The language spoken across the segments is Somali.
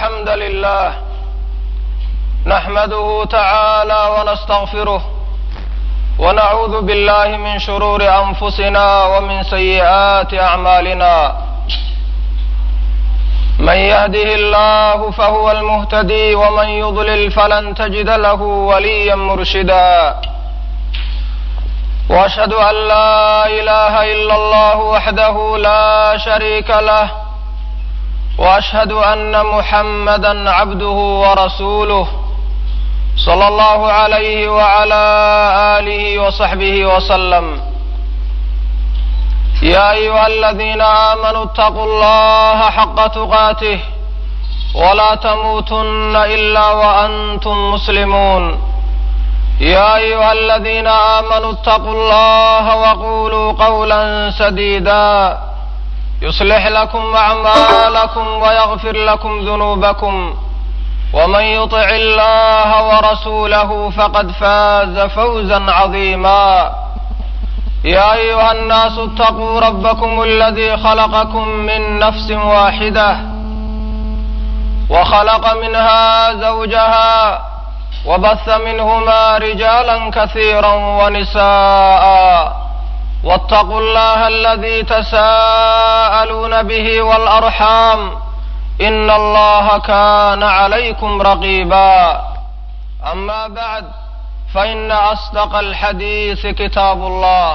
الحمد لله نحمده تعالى ونستغفره ونعوذ بالله من شرور أنفسنا ومن سيئات أعمالنا من يهده الله فهو المهتدي ومن يضلل فلن تجد له وليا مرشدا واشهد ان لا اله الا الله وحده لا شريك له واشهد ان محمدا عبده ورسوله صلى الله عليه وعلى اله وصحبه وسلم يا ايها الذين امنوا اتقوا الله حق تقاته ولا تموتن الا وانتم مسلمون يا ايها الذين امنوا اتقوا الله وقولوا قولا سديدا يصلح لكم اعمالكم ويغفر لكم ذنوبكم ومن يطع الله ورسوله فقد فاز فوزا عظيما يا ايها الناس اتقوا ربكم الذي خلقكم من نفس واحده وخلق منها زوجها وبث منهما رجالا كثيرا ونساء واتقوا الله الذي تساءلون به والارحام ان الله كان عليكم رقيبا اما بعد فان اصدق الحديث كتاب الله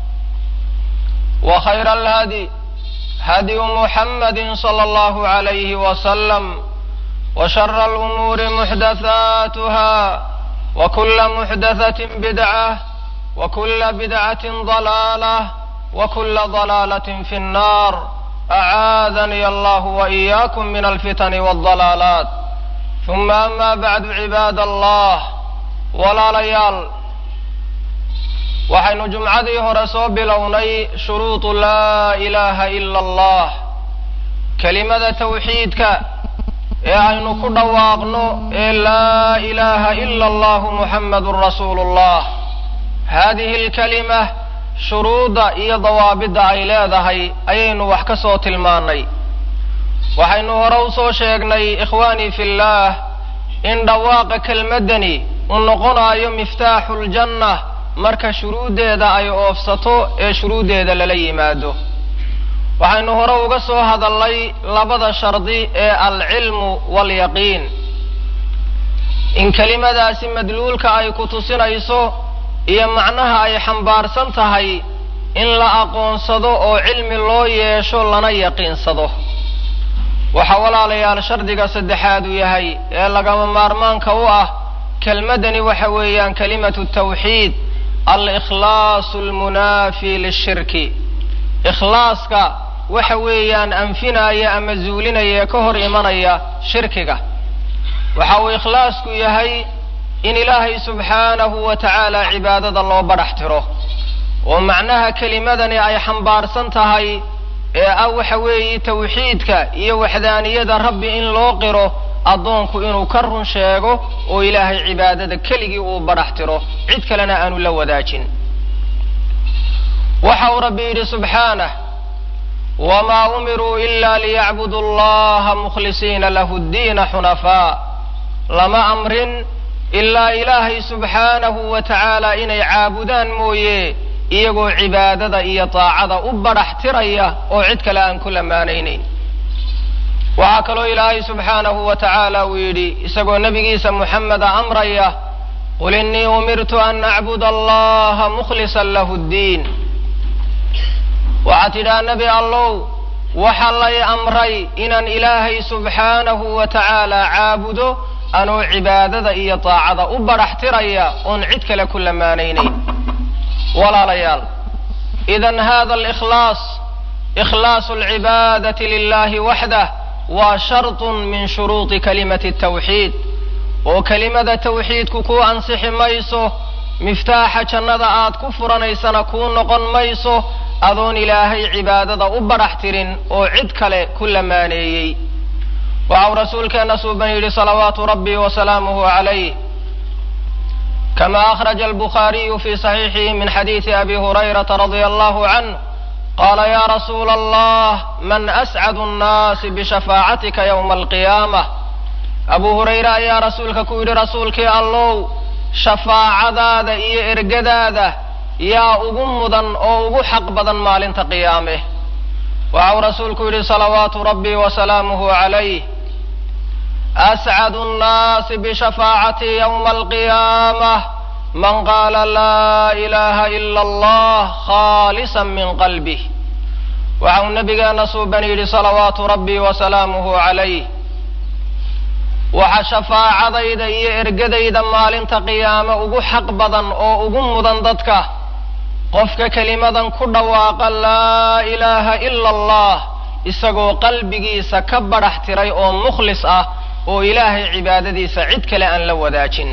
وخير الهدي هدي محمد صلى الله عليه وسلم وشر الامور محدثاتها وكل محدثه بدعه وكل بدعه ضلاله وكل ضلاله في النار اعاذني الله واياكم من الفتن والضلالات ثم اما بعد عباد الله walaalayaal waxaynu jumcadii hore soo bilownay shuruudu laa ilaaha ila allah kelimada tawxiidka ee aynu ku dhawaaqno ee laa ilaaha ila allahu muxammadun rasuulu llah haadihi alkalima shuruudda iyo dawaabidda ay leedahay ayaynu wax ka soo tilmaannay waxaynu hore u soo sheegnay ikhwaanii fillaah in dhawaaqa kelmaddani uu noqonaayo miftaaxu ljanna marka shuruuddeeda ay oofsato ee shuruuddeeda lala yimaado waxaynu hore uga soo hadalnay labada shardi ee alcilmu waalyaqiin in kelimadaasi madluulka ay ku tusinayso iyo macnaha ay xambaarsan tahay in la aqoonsado oo cilmi loo yeesho lana yaqiinsado waxaa walaalayaal shardiga saddexaad uu yahay ee lagama maarmaanka u ah kelmaddani waxa weeyaan kalimatu tawxiid alikhlaasu almunaafi lishirki ikhlaaska waxa weeyaan anfinaya ama zuulinaya ee ka hor imanaya shirkiga waxa uu ikhlaasku yahay in ilaahay subxaanahu wa tacaala cibaadada loo badhax tiro oo macnaha kelimadani ay xambaarsan tahay ee ah waxa weeye tawxiidka iyo waxdaaniyada rabbi in loo qiro addoonku inuu ka run sheego oo ilaahay cibaadada keligii uu badhax tiro cid kalena aanu la wadaajin waxa uu rabbi yidhi subxaanah wamaa umiruu ila liyacbudu allaha mukhlisiina lahu ddiina xunafaa lama amrin ilaa ilaahay subxaanahu wa tacaala inay caabudaan mooye iyagoo cibaadada iyo daacada u badhax tiraya oo cid kale aan ku lamaanaynayn waxaa kaloo ilaahay subxaanahu wa tacaala uu yidhi isagoo nebigiisa muxameda amraya qul innii umirtu an acbuda allaha mukhlisan lahu ddiin waxaad tidhaha nebi allow waxa lay amray inaan ilaahay subxaanahu wa tacaala caabudo anoo cibaadada iyo daacada u badhax tiraya oon cid kale ku lamaanaynayn walaalayaal idan hada alikhlaas ikhlaasu alcibaadati lilahi waxdah waa shartun min shuruudi kalimati tawxiid oo kelimada tawxiidku kuu ansixi mayso miftaaxa jannada aad ku furanaysana kuu noqon mayso adoon ilaahay cibaadada u badhax tirin oo cid kale ku lamaaneeyey waxau rasuulkeenna suuban yidhi salawaatu rabbi wasalaamuhu calayh kama akhraja albukhaariyu fi saxiixihi min xadiidi abi hurayrata radia allahu canh qaala ya rasuula allah man ascadu annaasi bishafaacatika yowma alqiyaamah abu hurayre ayaa rasuulka ku yidhi rasuulkii allow shafaacadaada iyo ergadaada yaa ugu mudan oo ugu xaq badan maalinta qiyaame waxau rasuulku yidhi salawaatu rabbii wasalaamuhu calayh ascadu nnaasi bishafaacatii yowma alqiyaamah man qaala laa ilaaha ila allah khaalisan min qalbih waxau nabigeena suuban yidhi salawaatu rabbii wasalaamuhu calayh waxa shafaacadayda iyo ergadayda maalinta qiyaame ugu xaq badan oo ugu mudan dadka qofka kelimadan ku dhawaaqa laa ilaaha ila allah isagoo qalbigiisa ka badhax tiray oo mukhlis ah oo ilaahay cibaadadiisa cid kale aan la wadaajin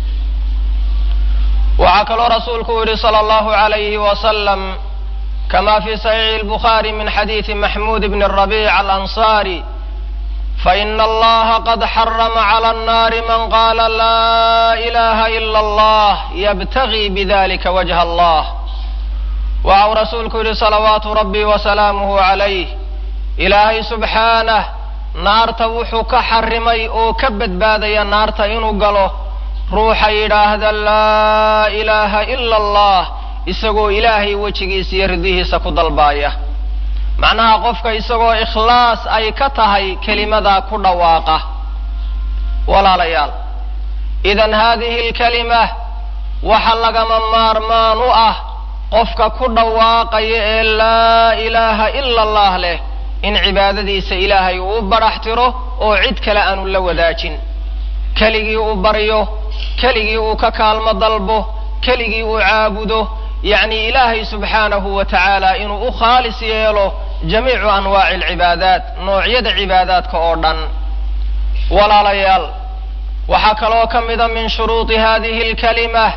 waxaa kaloo rasuulku u yidhi sala allahu calayhi wasalam kama fi saxiixi albukhaari min xadiidi maxmuud bni rabiic alansaari faina allaha qad xarama cala annaari man qaala laa ilaha ila allah yabtagii bidalika wajha allah waxau rasuulku yidhi salawaatu rabbii wasalaamuhu calayh ilaahay subxaanah naarta wuxuu ka xarimay oo ka badbaadaya naarta inuu galo ruuxa yidhaahda laa ilaaha ila allah isagoo ilaahay wejigiisa iyo ridihiisa ku dalbaaya macnaha qofka isagoo ikhlaas ay ka tahay kelimadaa ku dhawaaqa walaalayaal idan haadihi alkalima waxa lagama maarmaan u ah qofka ku dhawaaqaya ee laa ilaaha ila allah leh in cibaadadiisa ilaahay uu u badhax tiro oo cid kale aanu la wadaajin keligii uu baryo keligii uu ka kaalmo dalbo keligii uu caabudo yacni ilaahay subxaanahu wa tacaala inuu u khaalis yeelo jamiicu anwaaci alcibaadaat noocyada cibaadaadka oo dhan walaalayaal waxaa kaloo ka mida min shuruudi hadihi alkalima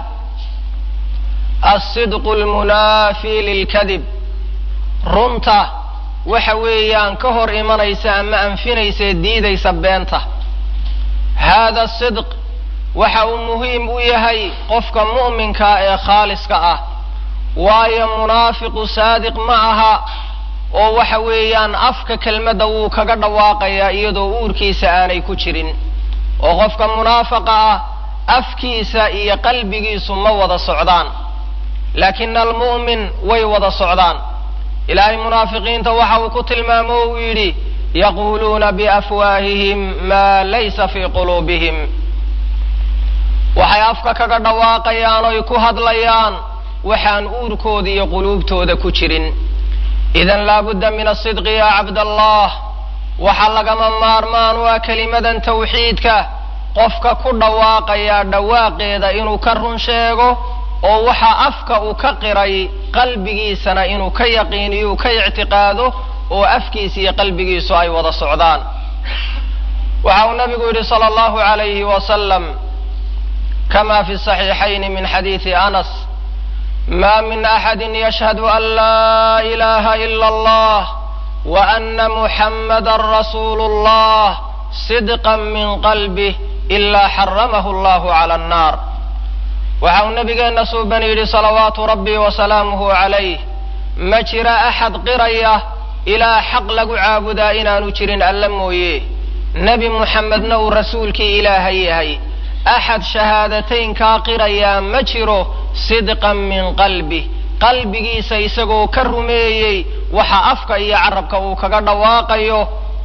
alsidqu almunaafi lilkadib runta waxa weeyaan ka hor imanaysa ama anfinaysa diidaysa beenta hada sidq waxa uu muhiim u yahay qofka mu'minkaa ee khaaliska ah waayo munaafiqu saadiq ma aha oo waxa weeyaan afka kelmadda wuu kaga dhawaaqayaa iyadoo uurkiisa aanay ku jirin oo qofka munaafaqa ah afkiisa iyo qalbigiisu ma wada socdaan laakina almu'min way wada socdaan ilaahay munaafiqiinta waxa uu ku tilmaamo o uu yidhi yaquuluuna biafwaahihim maa laysa fii quluubihim waxay afka kaga dhawaaqayaan oy ku hadlayaan waxaan uurkooda iyo quluubtooda ku jirin idan laabudda min asidqi ya cabdallah waxaa lagama maarmaan u ah kelimadan tawxiidka qofka ku dhawaaqayaa dhawaaqeeda inuu ka run sheego oo waxa afka uu ka qiray qalbigiisana inuu ka yaqiiniyo uu ka ictiqaado oo afkiisa iyo qalbigiisu ay wada socdaan waxa uu nabigu yidhi sala allahu calayhi wasalam kama fi saxiixayni min xadiidi anas ma min axadi yashhadu an laa ilaha ila allah wa ana muxamada rasuulu llah sidqa min qalbih ila xaramahu allahu cala annar waxa uu nabigeenna suuban yidhi salawaatu rabbii wasalaamuhu calayh ma jira axad qiraya ilaa xaq lagu caabudaa inaanu jirin alla mooye nebi muxamedna uu rasuulkii ilaahay yahay axad shahaadateynkaa qirayaa ma jiro sidqan min qalbih qalbigiisa isagoo ka rumeeyey waxa afka iyo carabka uu kaga dhawaaqayo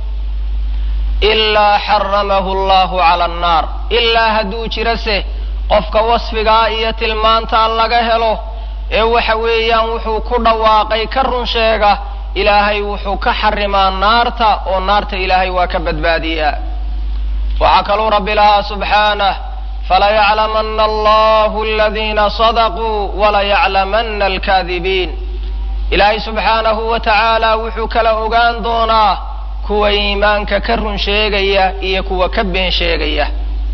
ilaa xaramahu allahu cala annaar ilaa hadduu jirase qofka wasfigaa iyo tilmaantaa laga helo ee waxa weeyaan wuxuu ku dhawaaqay ka run sheega ilaahay wuxuu ka xarimaa naarta oo naarta ilaahay waa ka badbaadiyaa waxaa kaluu rabbi lahaa subxaanah falayaclamana allahu aladiina sadaquu walayaclamana alkaadibiin ilaahay subxaanahu wa tacaala wuxuu kala ogaan doonaa kuwa iimaanka ka run sheegaya iyo kuwa ka been sheegaya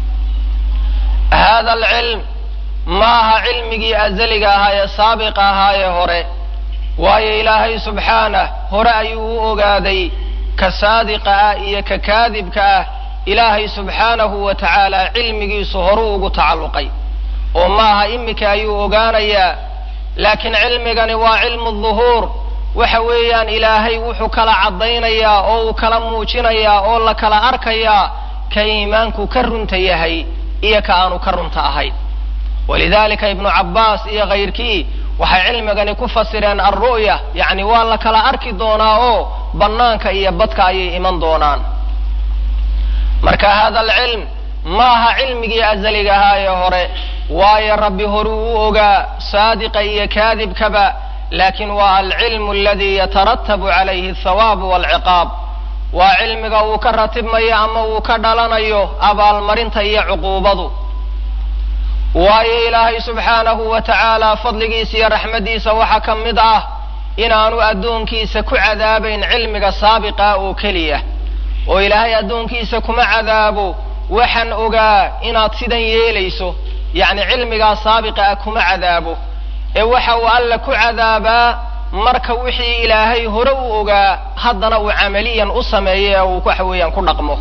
hada alcilm maaha cilmigii azaliga ahaa ee saabiqa ahaa ee hore waayo ilaahay subxaanah hore ayuu u ogaaday ka saadiqa ah iyo ka kaadibka ah ilaahay subxaanahu wa tacaala cilmigiisu horuu ugu tacalluqay oo maaha iminka ayuu ogaanayaa laakiin cilmigani waa cilmu duhuur waxa weeyaan ilaahay wuxuu kala caddaynayaa oo uu kala muujinayaa oo la kala arkayaa ka iimaanku ka runta yahay iyo ka aanu ka runta ahayn walidalika ibnu cabbaas iyo kayrkii waxay cilmigani ku fasireen alru'ya yacni waa la kala arki doonaa oo bannaanka iyo badka ayay iman doonaan marka hada alcilm ma aha cilmigii azaliga ahaa ee hore waayo rabbi horuu u ogaa saadiqa iyo kaadibkaba laakin waa alcilmu aladi yataratabu calayhi athawaabu walciqaab waa cilmiga uu ka ratibmayo ama uu ka dhalanayo abaalmarinta iyo cuquubadu waayo ilaahay subxaanahu wa tacaala fadligiisa iyo raxmaddiisa waxaa ka mid ah inaanu addoonkiisa ku cadaabayn cilmiga saabiqa oo keliya oo ilaahay addoonkiisa kuma cadaabo waxaan ogaa inaad sidan yeelayso yacni cilmigaa saabiqa ah kuma cadaabo ee waxa uu alla ku cadaabaa marka wixii ilaahay hore u ogaa haddana uu camaliyan u sameeyo ee uu waxa weeyaan ku dhaqmo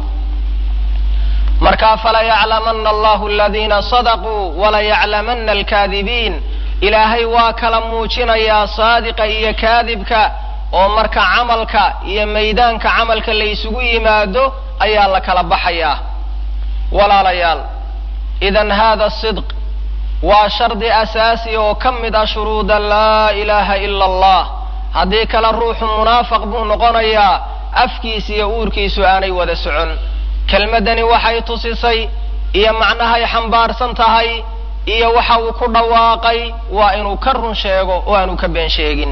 marka falayaclamana allahu aladiina sadaquu walayaclamana alkaadibiin ilaahay waa kala muujinayaa saadiqa iyo kaadibka oo marka camalka iyo maydaanka camalka la isugu yimaado ayaa la kala baxayaa walaalayaal idan hada sidq waa shardi asaasi oo ka mid ah shuruuda laa ilaaha ila allah haddii kale ruuxu munaafiq buu noqonayaa afkiisa iyo uurkiisu aanay wada socon kelmaddani waxay tusisay iyo macnahay xambaarsan tahay iyo waxa uu ku dhawaaqay waa inuu ka run sheego oo aanu ka been sheegin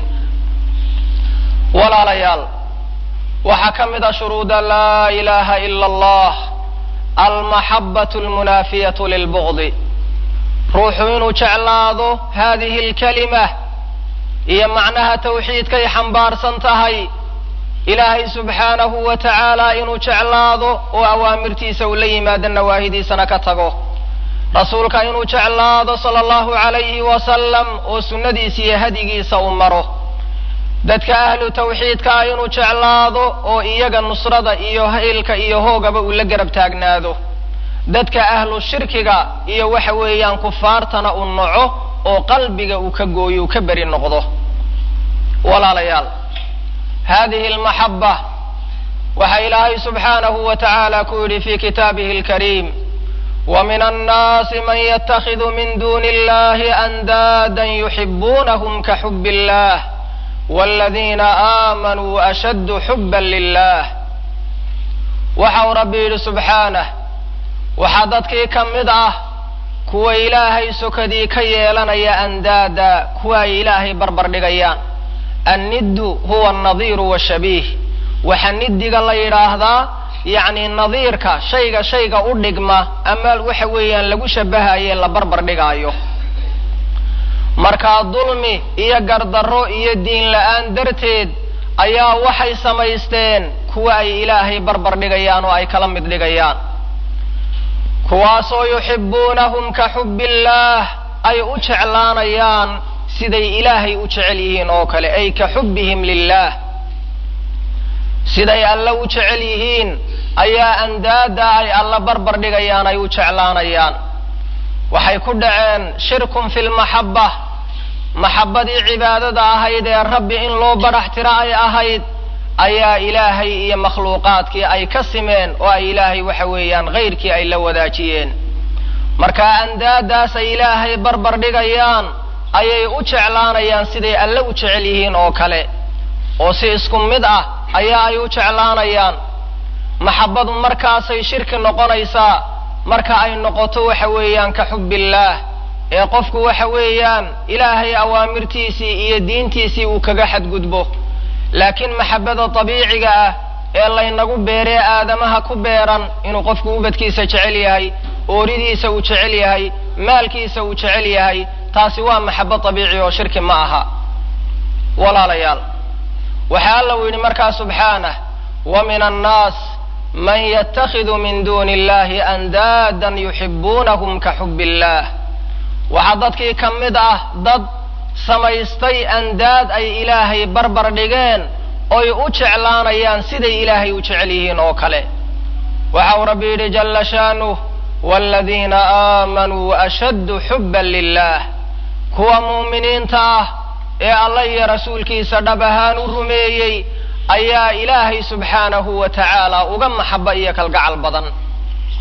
walaalayaal waxaa ka mid ah shuruuda laa ilaaha ila allah almaxabatu almunaafiyatu lilbugdi ruuxu inuu jeclaado hadihi alkalima iyo macnaha tawxiidkay xambaarsan tahay ilaahay subxaanahu wa tacaala inuu jeclaado oo awaamirtiisa uu la yimaado nawaahidiisana ka tago rasuulka inuu jeclaado sala allahu calayhi wasalam oo sunnadiisa iyo hadigiisa uu maro dadka ahlu tawxiidka ah inuu jeclaado oo iyaga nusrada iyo haylka iyo hoogaba uu la garab taagnaado dadka ahlu shirkiga iyo waxa weeyaan kufaartana uu naco oo qalbiga uu ka gooyo uu ka beri noqdo walaalayaal hadihi almaxaba waxa ilaahay subxaanahu wa tacaala ku yidhi fi kitaabihi alkariim ومن الناس من يتخذ من دون الله أندادا يحبونهم كحب الله والذين آمنوا أشد حبا لله waxau rabbi yidhi subxaanah waxaa dadkii ka mid ah kuwa ilaahay sokadii ka yeelanaya andaada kuwa ay ilaahay barbar dhigayaan anniddu huwa annadiiru washabiih waxa niddiga la yidhaahdaa yacni nadiirka shayga shayga u dhigma ama waxa weeyaan lagu shabahaye la barbar dhigaayo markaa dulmi iyo gardarro iyo diin la-aan darteed ayaa waxay samaysteen kuwa ay ilaahay barbar dhigayaan oo ay kala mid dhigayaan kuwaasoo yuxibbuunahum ka xubbillaah ay u jeclaanayaan siday ilaahay u jecel yihiin oo kale ay ka xubbihim lilaah siday alle u jecel yihiin ayaa andaada ay alla barbar dhigayaan ay u jeclaanayaan waxay ku dhaceen shirkun fi lmaxaba maxabadii cibaadada ahayd ee rabbi in loo barax tiro ay ahayd ayaa ilaahay iyo makhluuqaadkii ay ka simeen oo ay ilaahay waxa weeyaan hayrkii ay la wadaajiyeen marka andaadaas ay ilaahay barbar dhigayaan ayay u jeclaanayaan siday alle u jecel yihiin oo kale oo si isku mid ah ayaa ay u jeclaanayaan maxabadu markaasay shirki noqonaysaa marka ay noqoto waxa weeyaan ka xubbillaah ee qofku waxa weeyaan ilaahay awaamirtiisii iyo diintiisii uu kaga xadgudbo laakiin maxabada dabiiciga ah ee laynagu beeree aadamaha ku beeran inuu qofku ubadkiisa jecel yahay ooridiisa uu jecel yahay maalkiisa uu jecel yahay taasi waa maxabo dabiici oo shirki ma aha walaalayaal waxaa alla uu yidhi markaa subxaanah wa min annaas man yatakhidu min duuni illahi andaadan yuxibuunahum ka xubbi illaah waxaa dadkii ka mid ah dad samaystay andaad ay ilaahay barbar dhigeen oy u jeclaanayaan siday ilaahay u jecel yihiin oo kale waxa uu rabbi yidhi jalla shaanuh waaladiina aamanuu ashaddu xubban lilah kuwa mu'miniinta ah ee alla iyo rasuulkiisa dhab ahaan u rumeeyey ayaa ilaahay subxaanahu wa tacaala uga maxaba iyo kalgacal badan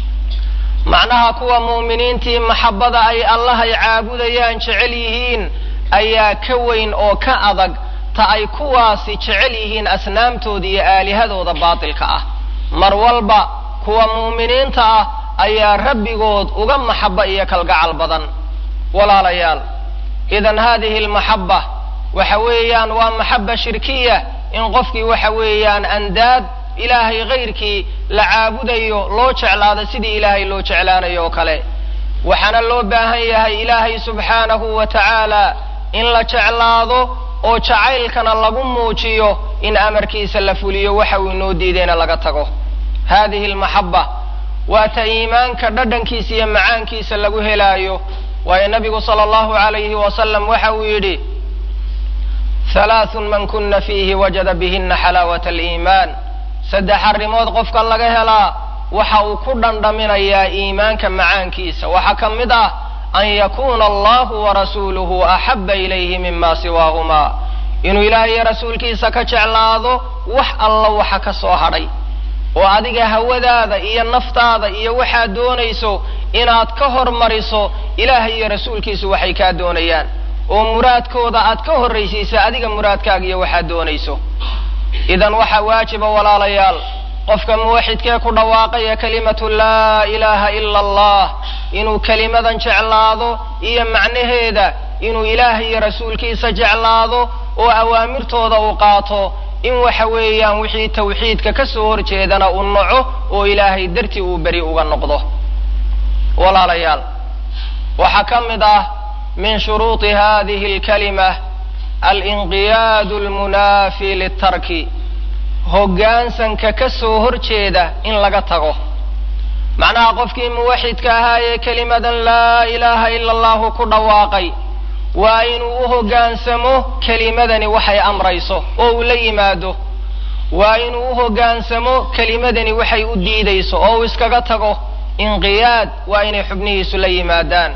macnaha kuwa mu'miniintii maxabbada ay allahay caabudayaan jecel yihiin ayaa ka weyn oo ka adag ta ay kuwaasi jecel yihiin asnaamtooda iyo aalihadooda baatilka ah mar walba kuwa mu'miniinta ah ayaa rabbigood uga maxabba iyo kalgacal badan walaalayaal idan haadihi almaxabba waxa weeyaan waa maxabba shirkiya in qofkii waxa weeyaan andaad ilaahay kayrkii la caabudayo loo jeclaado sidii ilaahay loo jeclaanayo oo kale waxaana loo baahan yahay ilaahay subxaanahu wa tacaala in la jeclaado oo jacaylkana lagu muujiyo in amarkiisa la fuliyo waxa uu inoo diidayna laga tago haadihi almaxabba waa ta iimaanka dhadhankiisa iyo macaankiisa lagu helaayo waayo nabigu sala allahu alayhi wasalam waxa uu yidhi halaathun man kuna fiihi wajada bihina xalaawata aliimaan saddex arrimood qofka laga helaa waxa uu ku dhandhaminayaa iimaanka macaankiisa waxaa ka mid ah an yakuuna allahu warasuuluhu axaba ilayhi mima siwaahumaa inuu ilaahay iyo rasuulkiisa ka jeclaado wax alla waxa ka soo hadhay oo adiga hawadaada iyo naftaada iyo waxaad doonayso inaad ka hormariso ilaahay iyo rasuulkiisu waxay kaa doonayaan oo muraadkooda aad ka horraysiisa adiga muraadkaaga iyo waxaad doonayso idan waxaa waajiba walaalayaal qofka muwaxidkee ku dhawaaqaya kelimatu laa ilaaha ila allah inuu kelimadan jeclaado iyo macnaheeda inuu ilaahay iyo rasuulkiisa jeclaado oo awaamirtooda uu qaato in waxa weeyaan wixii tawxiidka ka soo horjeedana uu naco oo ilaahay dartii uu beri uga noqdo walaalayaal waxaa ka mid ah min shuruudi hadihi alkalima alinqiyaadu almunaafi litarki hoggaansanka ka soo horjeeda in laga tago macnaha qofkii muwaxidka ahaa ee kelimadan laa ilaaha ila allahu ku dhawaaqay waa inuu u hoggaansamo kelimadani waxay amrayso oo uu la yimaado waa inuu u hoggaansamo kelimadani waxay u diidayso oo uu iskaga tago inqiyaad waa inay xubnihiisu la yimaadaan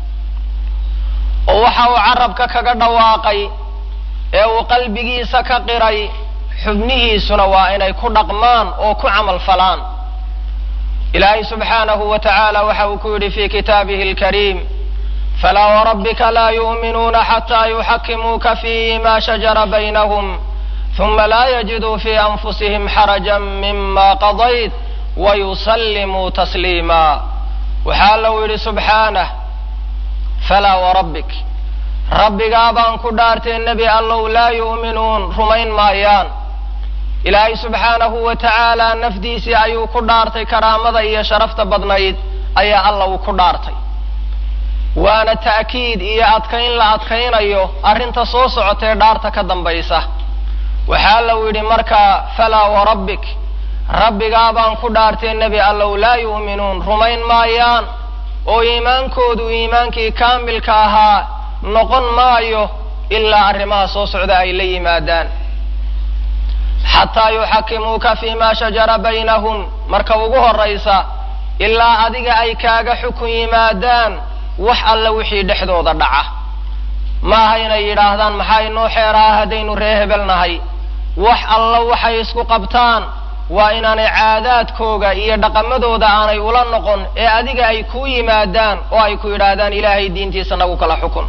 oo waxa uu carabka kaga dhawaaqay ee uu qalbigiisa ka qiray xubnihiisuna waa inay ku dhaqmaan oo ku camal falaan ilaahay subxaanahu wa tacaala waxa uu ku yidhi fi kitaabihi alkariim falaa warabbika laa yu'minuuna xataa yuxakimuuka fima shajara baynahum huma laa yajiduu fi anfusihim xarajan mima qadayt wayusallimuu tasliima waxaa lau yidhi subxaanah falaa warabbik rabbigaa baan ku dhaartay nebi allow laa yu'minuun rumayn maayaan ilaahay subxaanahu wa tacaala nafdiisii ayuu ku dhaartay karaamada iyo sharafta badnayd ayaa alla uu ku dhaartay waana ta'kiid iyo adkayn la adkaynayo arrinta soo socotee dhaarta ka dambaysa waxaa lau yidhi markaa falaa warabbik rabbigaa baan ku dhaartay nebi allow laa yu'minuun rumayn maayaan oo iimaankoodu iimaankii kaamilka ahaa noqon maayo ilaa arrimaha soo socda ay la yimaadaan xataa yuxakimuuka fima shajara baynahum marka ugu horraysa ilaa adiga ay kaaga xukun yimaadaan wax alla wixii dhexdooda dhaca maaha inay yidhaahdaan maxaa inoo xeeraha haddaynu ree hebel nahay wax alla waxay isku qabtaan waa inaanay caadaadkooga iyo dhaqamadooda aanay ula noqon ee adiga ay kuu yimaadaan oo ay ku yidhaahdaan ilaahay diintiisa nagu kala xukun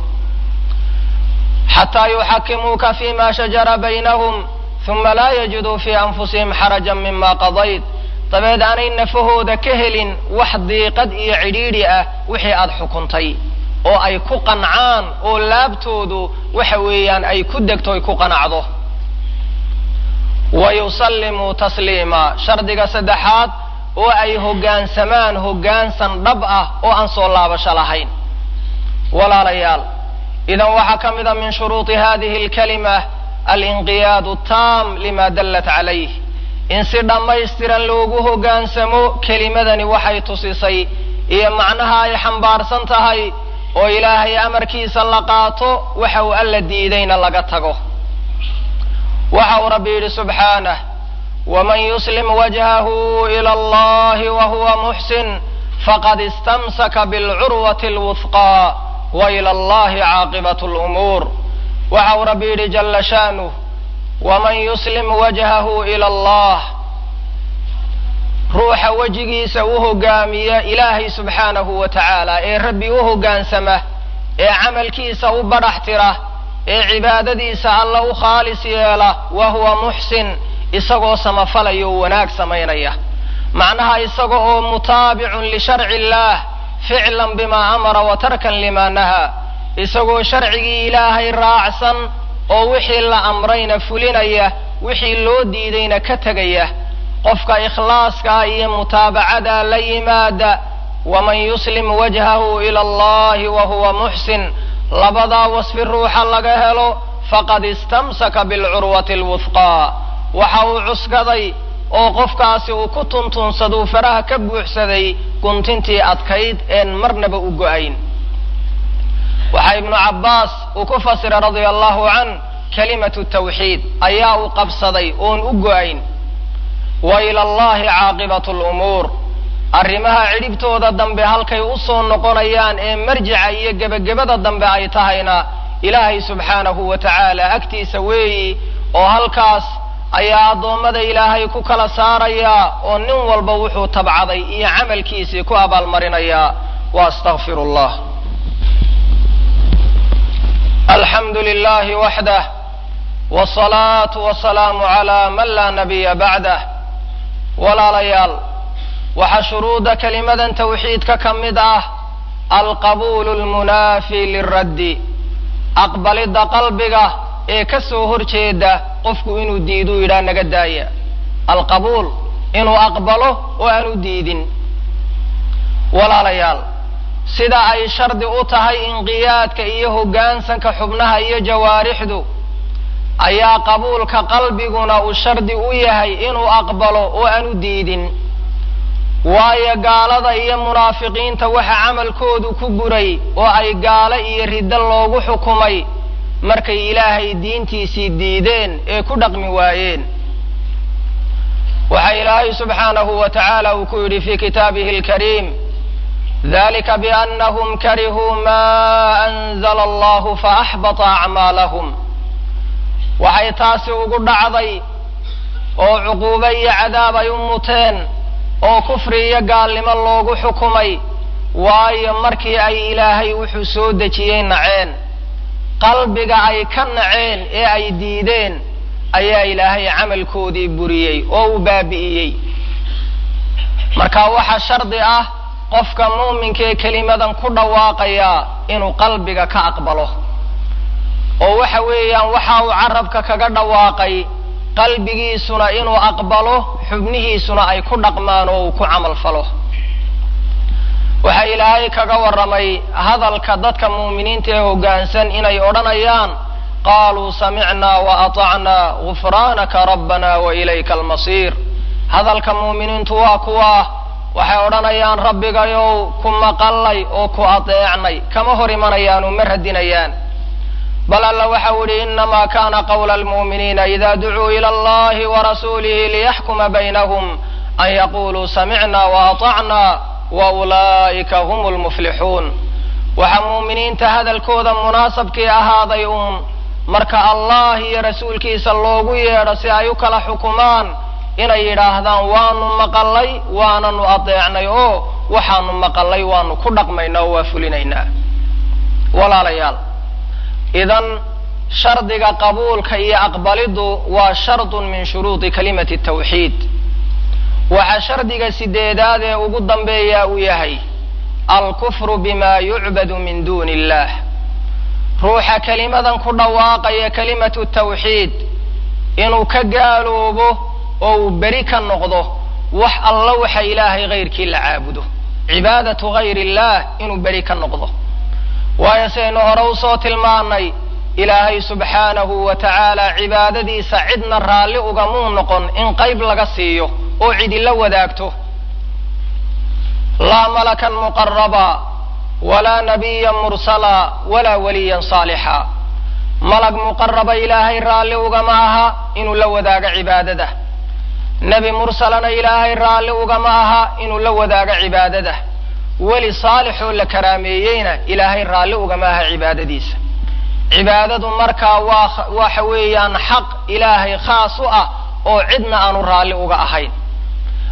xataa yuxakimuuka fima shajara baynahum huma laa yajiduu fii anfusihim xarajan mima qadayt dabeed aanay nafahooda ka helin wax diiqad iyo cidhiidhi ah wixii aad xukuntay oo ay ku qancaan oo laabtoodu waxa weeyaan ay ku degto ay ku qanacdo wa yusallimuu tasliima shardiga saddexaad oo ay hoggaansamaan hoggaansan dhab ah oo aan soo laabasho lahayn walaalayaal idan waxaa ka mid a min shuruudi hadihi alkalima alinqiyaadu taam lima dallat calayh in si dhammaystiran loogu hoggaansamo kelimadani waxay tusisay iyo macnaha ay xambaarsan tahay oo ilaahay amarkiisa la qaato waxa uu alla diidayna laga tago waxa uu rabbi yidhi subxaanah waman yuslim wajhahu ila allahi wa huwa muxsin faqad istamsaka bilcurwati alwufqaa wa ila allahi caaqibatu lumuur waxa uu rabbi yidhi jala shaanuh waman yuslim wajhahu ila allah ruuxa wejigiisa u hogaamiya ilaahay subxaanahu wa tacaala ee rabbi u hoggaansama ee camalkiisa u badhax tira ee cibaadadiisa alla u khaalis yeela wa huwa muxsin isagoo samafalaya oo wanaag samaynaya macnaha isaga oo mutaabicun lisharci illaah ficlan bimaa amara wa tarkan limaa nahaa isagoo sharcigii ilaahay raacsan oo wixii la amrayna fulinaya wixii loo diidayna ka tegaya qofka ikhlaaskaa iyo mutaabacada la yimaada waman yuslim wajhahu ila allahi wa huwa muxsin labadaa wasfi ruuxa laga helo faqad istamsaka bilcurwati alwufqaa waxa uu cuskaday oo qofkaasi uu ku tuntunsaduu faraha ka buuxsaday guntintii adkayd een marnaba u go-ayn waxaa ibnu cabbaas uu ku fasiray radia allahu can kalimatu tawxiid ayaa uu qabsaday oon u go-ayn wa ila allahi caaqibatu lumuur arrimaha cidhibtooda dambe halkay u soo noqonayaan ee marjica iyo gebagabada dambe ay tahayna ilaahay subxaanahu wa tacaala agtiisa weeyi oo halkaas ayaa addoommada ilaahay ku kala saarayaa oo nin walba wuxuu tabcaday iyo camalkiisii ku abaalmarinayaa wa astaqfiru allah alxamdu lilahi waxdah wsalaatu wasalaamu calaa man laa nabiya bacdah walaalayaal waxaa shuruudda kelimadan tawxiidka ka mid ah alqabuulu lmunaafi liraddi aqbalidda qalbiga ee ka soo horjeeda qofku inuu diiduu yidhaha naga daaya alqabuul inuu aqbalo oo aanu diidin walaalayaal sida ay shardi u tahay inqiyaadka iyo hoggaansanka xubnaha iyo jawaarixdu ayaa qabuulka qalbiguna uu shardi u yahay inuu aqbalo oo aanu diidin waayo gaalada iyo munaafiqiinta waxa camalkoodu ku buray oo ay gaalo iyo riddo loogu xukumay markay ilaahay diintiisii diideen ee ku dhaqmi waayeen waxa ilaahay subxaanahu wa tacaala uu ku yidhi fi kitaabihi alkariim dalika biannahum karihuu ma anzala allahu faaxbata acmaalahum waxay taasi ugu dhacday oo cuquubo iyo cadaab ay u muteen oo kufri iyo gaalnimo loogu xukumay waayo markii ay ilaahay wuxuu soo dejiyey naceen qalbiga ay ka naceen ee ay diideen ayaa ilaahay camalkoodii buriyey oo u baabi'iyey marka waxaa shardi ah qofka muuminka ee kelimadan ku dhawaaqayaa inuu qalbiga ka aqbalo oo waxa weeyaan waxa uu carabka kaga dhawaaqay qalbigiisuna inuu aqbalo xubnihiisuna ay ku dhaqmaan oo uu ku camal falo waxaa ilaahay kaga warramay hadalka dadka muuminiinta ee hoggaansan inay odhanayaan qaaluu samicnaa wa atacnaa gufraanaka rabbana wa ilayka almasiir hadalka muuminiintu waa kuwa waxay odhanayaan rabbigayow ku maqallay oo ku adeecnay kama hor imanayaan uma radinayaan bal alla waxau idhi inamaa kana qawla almu'miniina ida ducuu ila allahi warasuulihi liyaxkuma baynahum an yaquluu samicna waatacna wa ulaa'ika hum lmuflixuun waxaa muuminiinta hadalkooda munaasabkii ahaaday uun marka allah iyo rasuulkiisa loogu yeedho si ay u kala xukumaan inay yidhaahdaan waanu maqallay waananu adeecnay oo waxaanu maqallay waanu ku dhaqmaynaa oo waa fulinaynaa walaalayaal idan shardiga qabuulka iyo aqbaliddu waa shardun min shuruudi kalimati tawxiid waxaa shardiga sideedaad ee ugu dambeeyaa uu yahay alkufru bima yucbadu min duuni illah ruuxa kelimadan ku dhawaaqaya kalimatu tawxiid inuu ka gaaloobo oo uu beri ka noqdo wax alla waxa ilaahay hayrkii la caabudo cibaadatu gayr illah inuu beri ka noqdo waayo sidaynu hore usoo tilmaanay ilaahay subxaanahu wa tacaala cibaadadiisa cidna raalli ugamuu noqon in qayb laga siiyo oo cidi la wadaagto laa malakan muqaraba walaa nabiyan mursala walaa waliyan saalixa malag muqaraba ilaahay raalli ugama aha inuu la wadaago cibaadada nebi mursalana ilaahay raalli ugama aha inuu la wadaago cibaadada weli saalixoo la karaameeyeyna ilaahay raalli ugama aha cibaadadiisa cibaadadu markaa waa waxa weeyaan xaq ilaahay khaas u ah oo cidna aanu raalli uga ahayn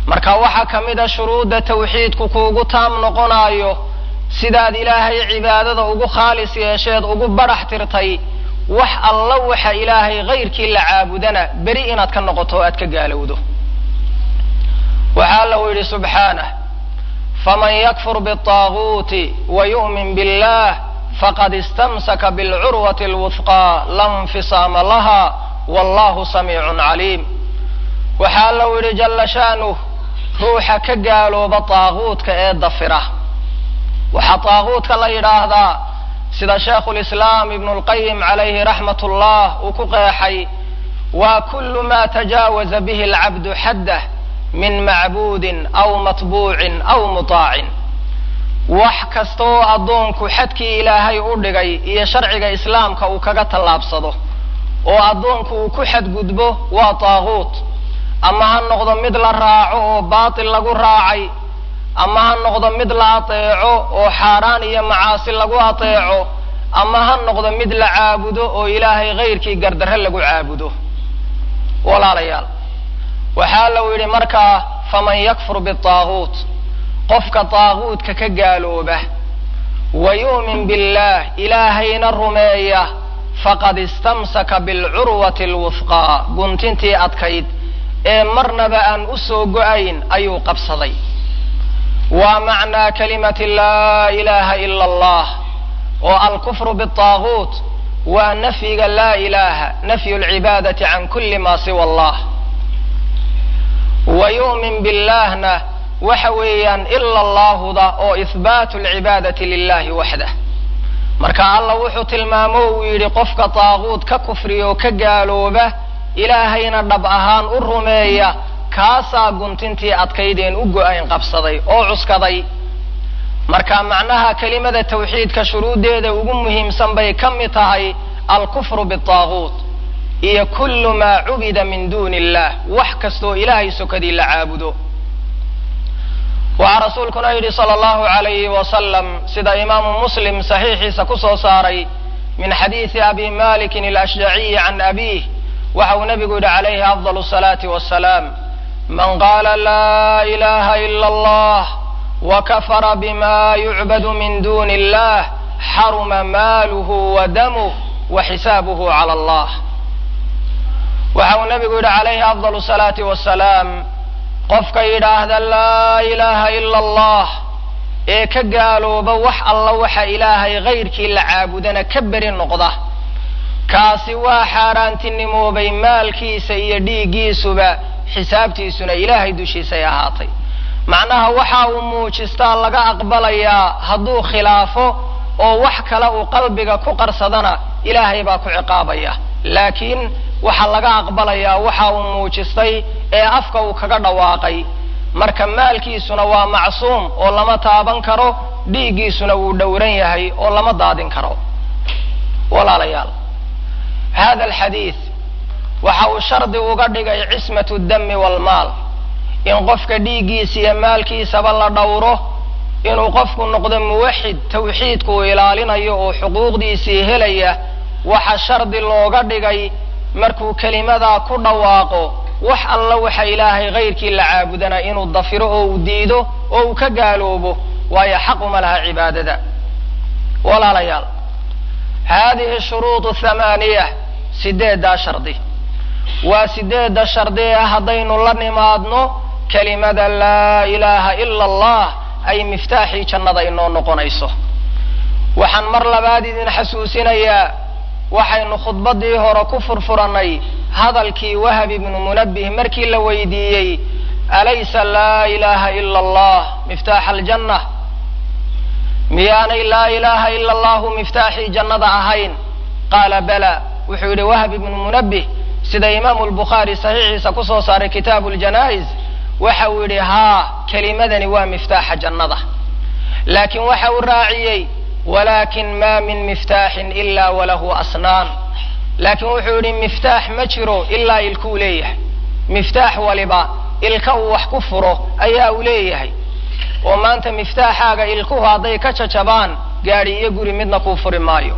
marka waxaa ka mid a shuruudda tawxiidku kuugu taam noqonaayo sidaad ilaahay cibaadada ugu khaalis yeesheed ugu badhax tirtay wax alla waxa ilaahay kayrkii la caabudana beri inaad ka noqoto o aad ka gaalowdo waxaa alla uu yidhi subxaanah faman yakfur biالطaaguuti wayu'min billah faqad istamsaka bilcurwati اlwufqaa la nfisaama laha wallahu samiicun caliim waxaa alla uu yidhi jalla shaanuh ruuxa ka gaalooba taaguutka ee dafira waxaa taaguutka la yidhaahdaa sida sheekhu lislaam ibnu lqayim calayhi raxmat ullah uu ku qeexay waa kullu ma tajaawaza bihi alcabdu xaddah min macbuudin aw matbuucin aw mutaacin wax kasta oo addoonku xadkii ilaahay u dhigay iyo sharciga islaamka uu kaga tallaabsado oo addoonku uu ku xadgudbo waa taaguut ama ha noqdo mid la raaco oo baatil lagu raacay ama ha noqdo mid la ateeco oo xaaraan iyo macaasi lagu ateeco ama ha noqdo mid la caabudo oo ilaahay kayrkii gardarre lagu caabudo walaalayaal waxaa lau yidhi markaa faman yakfur bitaaguut qofka taaguutka ka gaalooba wa yu'min billaah ilaahayna rumeeya faqad istamsaka bilcurwati alwufqaa guntintii adkayd ee marnaba aan u soo go-ayn ayuu qabsaday waa macnaa kalimati laa ilaha ila allah oo alkufru bitaaguut waa nafyiga laa ilaha nafyu lcibaadati can kulli ma siwa allah wa yu'min billaahna waxa weeyaan ila allaahuda oo ihbaatu alcibaadati lilahi waxdah marka allah wuxuu tilmaamo uu yidhi qofka taaguut ka kufriya oo ka gaalooba ilaahayna dhab ahaan u rumeeya kaasaa guntintii adkaydeen u go-ayn qabsaday oo cuskaday marka macnaha kelimada tawxiidka shuruuddeeda ugu muhiimsan bay ka mid tahay alkufru bitaaguut iyo kullu maa cubida min duuni illah wax kastoo ilaahay sokadii la caabudo waxaa rasuulkuna yidhi sala allahu alayhi wasalam sida imaamu muslim saxiixiisa ku soo saaray min xadiidi abi malikin alashjaciyi can abiih waxa uu nabigu yidhi calayhi afdal salaati wasalaam man qaala laa ilaha ila allah wakafara bima yucbadu min duni illah xaruma maaluhu wa damuh wa xisaabuhu cala allah waxa uu nabigu yidhi calayhi afdal salaati wasalaam qofka yidhaahda laa ilaha ila allah ee ka gaalooba wax alla waxa ilaahay kayrkii la caabudana ka beri noqda kaasi waa xaaraantinimoobay maalkiisa iyo dhiiggiisuba xisaabtiisuna ilaahay dushiisay ahaatay macnaha waxa uu muujistaa laga aqbalayaa hadduu khilaafo oo wax kale uu qalbiga ku qarsadana ilaahay baa ku ciqaabaya laakiin waxaa laga aqbalayaa waxa uu muujistay ee afka uu kaga dhawaaqay marka maalkiisuna waa macsuum oo lama taaban karo dhiiggiisuna wuu dhowran yahay oo lama daadin karo walaalayaal hada alxadiid waxa uu shardi uga dhigay cismatu dami walmaal in qofka dhiiggiisa iyo maalkiisaba la dhowro inuu qofku noqdo muwaxid tawxiidku uu ilaalinayo oo xuquuqdiisii helaya waxa shardi looga dhigay markuu kelimadaa ku dhawaaqo wax alla waxa ilaahay kayrkii la caabudana inuu dafiro oo uu diido oo uu ka gaaloobo waayo xaquma laha cibaadada walaalayaal haadihi shuruudu thamaaniya sideeddaa shardi waa sideedda shardi ee haddaynu la nimaadno kelimada laa ilaaha ila allah ay miftaaxii jannada inoo noqonayso waxaan mar labaad idin xasuusinayaa waxaynu khudbaddii hore ku furfurannay hadalkii wahab ibnu munabbih markii la weydiiyey alaysa laa ilaaha ila allah miftaaxa aljanna miyaanay laa ilaaha ila allahu miftaaxii jannada ahayn qaala bala wuxuu yidhi wahab ibnu munabbih sida imaamu lbukhaari saxiixiisa kusoo saaray kitaabu ljanaa'iz waxa uu yidhi haa kelimadani waa miftaaxa jannada laakiin waxa uu raaciyey walakin ma min miftaaxin ila walahu asnaan laakiin wuxuu yidhi miftaax ma jiro ilaa ilkuu leeyahay miftaax waliba ilka uu wax ku furo ayaa uu leeyahay oo maanta miftaaxaaga ilkuhu hadday ka jajabaan gaadhi iyo guri midna kuu furi maayo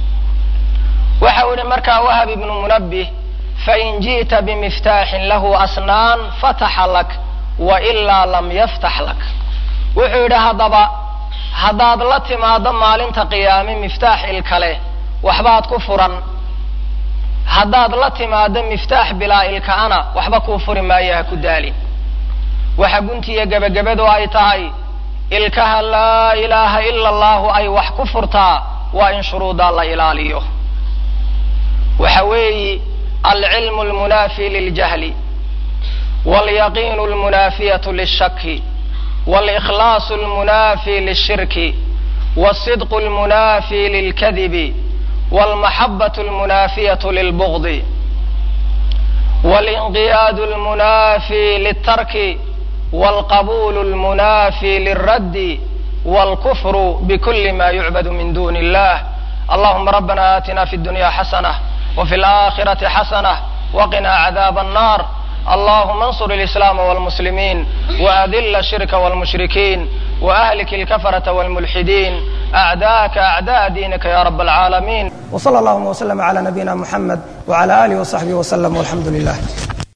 waxa uu yidhi markaa wahab ibnu munabbih fain ji'ta bimiftaaxin lahu asnaan fataxa lak wa ilaa lam yaftax lak wuxuu yidhi haddaba haddaad la timaado maalinta qiyaame miftaax ilkale waxbaad ku furan haddaad la timaado miftaax bilaa ilkaana waxba kuu furi maayo ha ku daalin waxa guntiya gebagabadu ay tahay ilkaha laa ilaaha ila allahu ay wax ku furtaa waa in shuruudaa la ilaaliyo waxa weeyi alcilmu almunaafi liljahli walyaqiinu almunaafiyatu lilshaki walikhlaasu almunaafi lilshirki walsidqu almunaafi lilkadibi walmaxabatu almunaafiyatu lilbugdi walinqiyaadu almunaafi liltarki walqabuulu almunaafi lilraddi walkufru bikuli ma yucbadu min duni illah allahuma rabbana aatina fi dunya xasanah وفي الآخرة حسنة وقنا عذاب النار اللهم انصر الإسلام والمسلمين وأذل الشرك والمشركين وأهلك الكفرة والملحدين أعداءك أعداء دينك يا رب العالمين وصلى اللهم وسلم على نبينا محمد وعلى آله وصحبه وسلم والحمد لله